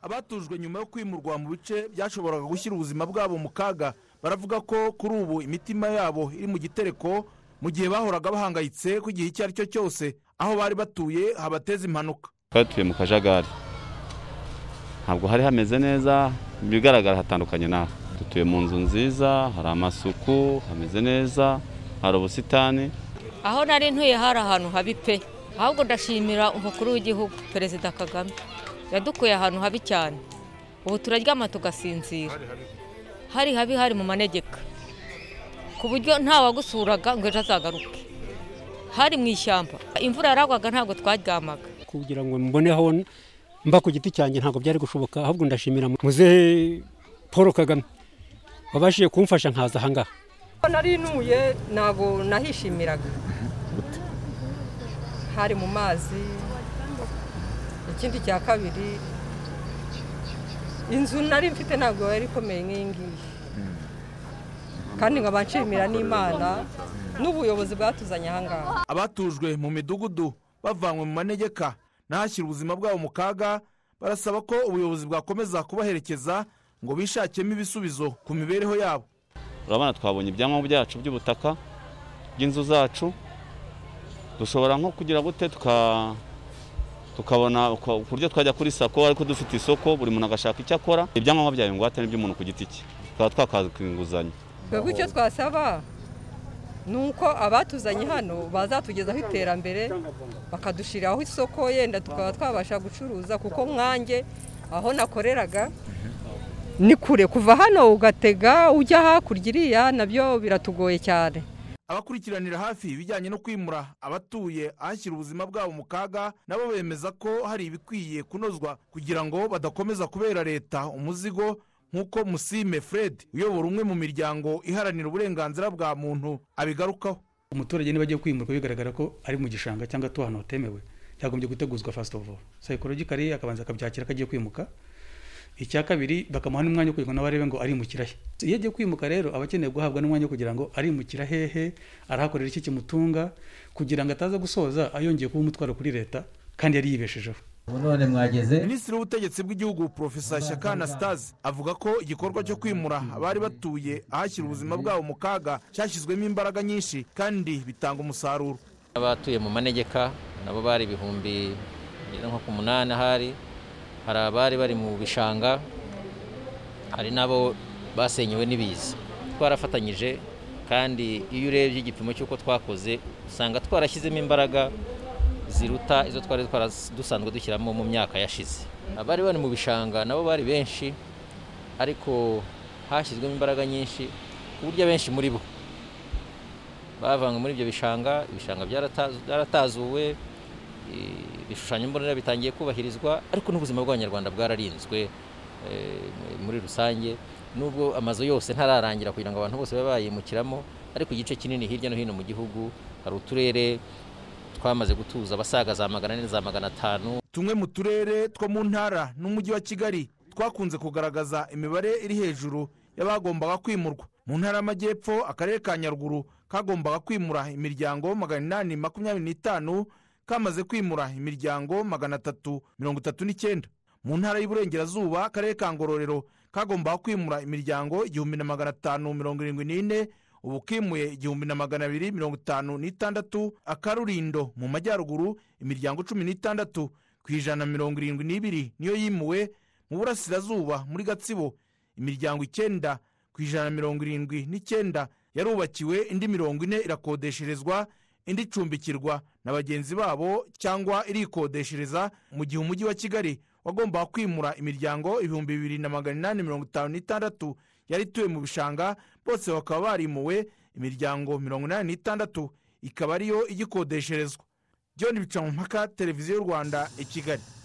abatujwe nyuma yo kwimurwa mu bice byashoboraga gushyira ubuzima bwabo mu kaga baravuga ko kuri ubu imitima yabo iri mu gitereko mu gihe bahoraga bahangayitse ku gihe icyo ari cyo cyose aho bari batuye habateza impanuka twari mu kajagari ntabwo hari hameze neza mu bigaragara hatandukanye n'aha dutuye mu nzu nziza hari amasuku hameze neza hari ubusitani aho nari ntuye hari ahantu habi pe ahubwo ndashimira umukuru w'igihugu perezida kagame yadukuye ahantu habi cyane ubu turaryama tugasinzira hari habi hari mu manegeka ku buryo wagusuraga ngo ejo azagaruke hari mu ishyamba imvura yaragwaga ntabwo twaryamaga kugira ngo mboneho mba ku giti cyanjye ntabwo byari gushoboka ahubwo ndashimira muzehe paul kagame wabashije kumfasha nkaza ahangaha nari ntuye ntabwo nahishimiraga hari mu mazi ikindi cya kabiri inzu nari mfite ntabwo yari ikomeye nk'iyi ngiyi kandi nkaba nshimira n'imana n'ubuyobozi bwatuzanye aha ngaha abatujwe mu midugudu bavanywe mu manegeka n'ahashyira ubuzima bwabo mu kaga barasaba ko ubuyobozi bwakomeza kubaherekeza ngo bishakemo ibisubizo ku mibereho yabo urabona twabonye ibyangombwa byacu by'ubutaka bw'inzu zacu dushobora nko kugira gute tuka- tukabona uko- ku buryo twajya kuri sako ariko dufite isoko buri muntu agashaka icyo akora ibyangombwa byawe ingwate n'iby'umuntu ku giti cye tukaba twakaka inguzanyo twebwe icyo twasaba ni uko abatuzanye hano bazatugezaho iterambere bakadushiriraho isoko yenda tukaba twabasha gucuruza kuko mwange aho nakoreraga ni kure kuva hano ugatega ujya hakurya iriya nabyo biratugoye cyane abakurikiranira hafi ibijyanye no kwimura abatuye ahashyira ubuzima bwabo mu kaga nabo bemeza ko hari ibikwiye kunozwa kugira ngo badakomeza kubera leta umuzigo nk'uko musime fred uyobora umwe mu miryango iharanira uburenganzira bwa muntu abigarukaho umuturage niba agiye kwimurwa bigaragara ko ari mu gishanga cyangwa atuye ahantu hatemewe byagombye guteguzwa first of all psychologically akabanza akabyakira ko agiye kwimuka icya kabiri bakamuha n'umwanya wo kugira ngo nawe arebe ngo arimukira he iyo agiye kwimuka rero aba akeneye guhabwa n'umwanya wo kugira ngo arimukira hehe arahakorera iki kimutunga kugira ngo ataza gusoza ayongeye kuba umutwaro kuri leta kandi yari yibeshejeho ubu none mwageze minisitiri w'ubutegetsi bw'igihugu profesa shaka anastase avuga ko igikorwa cyo kwimura abari batuye ahashyira ubuzima bwabo mu kaga cyashyizwemo imbaraga nyinshi kandi bitanga umusaruro abatuye mu manegeka nabo bari ibihumbi bigera nko ku munani ahari hari abari bari mu bishanga hari n'abo basenyewe n'ibiza twarafatanyije kandi iyo urebye igipimo cy'uko twakoze usanga twarashyizemo imbaraga ziruta izo twari twara- dusanzwe dushyiramo mu myaka yashize abari bari mu bishanga nabo bari benshi ariko hashyizwemo imbaraga nyinshi ku buryo abenshi muri bo bavanywe muri ibyo bishanga ibishanga byarata- byaratazuwe eh, ibishushanyo mbonera bitangiye kubahirizwa ariko n'ubuzima bw'abanyarwanda bwararinzwe eh, muri rusange nubwo amazu yose ntararangira kugira ngo abantu bose babe bayimukiramo ariko igice kinini hirya no hino mu gihugu hari uturere twamaze gutuza abasaga za magana ane za magana atanu tumwe mu turere two mu ntara n'umujyi wa kigali twakunze kugaragaza imibare iri hejuru y'abagombaga kwimurwa mu ntara y'amajyepfo akarere ka nyaruguru kagombaga kwimura imiryango magana inani makumyabiri n'itanu kamaze kwimura imiryango magana atatu mirongo itatu n'icyenda mu ntara y'uburengerazuba akarere ka ngororero kagombaga kwimura imiryango igihumbi na magana atanu mirongo irindwi n'ine ubu kimuye igihumbi na magana abiri mirongo itanu n'itandatu akarurindo mu majyaruguru imiryango cumi n'itandatu ku ijana na mirongo irindwi n'ibiri niyo yimuwe mu burasirazuba muri gatsibo imiryango icyenda ku ijana na mirongo irindwi n'icyenda yarubakiwe indi mirongo ine irakodesherezwa indi icumbikirwa na bagenzi babo cyangwa irikodeshereza mu gihe umujyi wa kigali wagombaga kwimura imiryango ibihumbi bibiri na magana inani mirongo itanu n'itandatu yari ituye mu bishanga bose bakaba barimuwe imiryango mirongo inani n'itandatu ikaba ariyo igikodesherezwa john bicamumpaka televiziyo y'u rwanda i kigali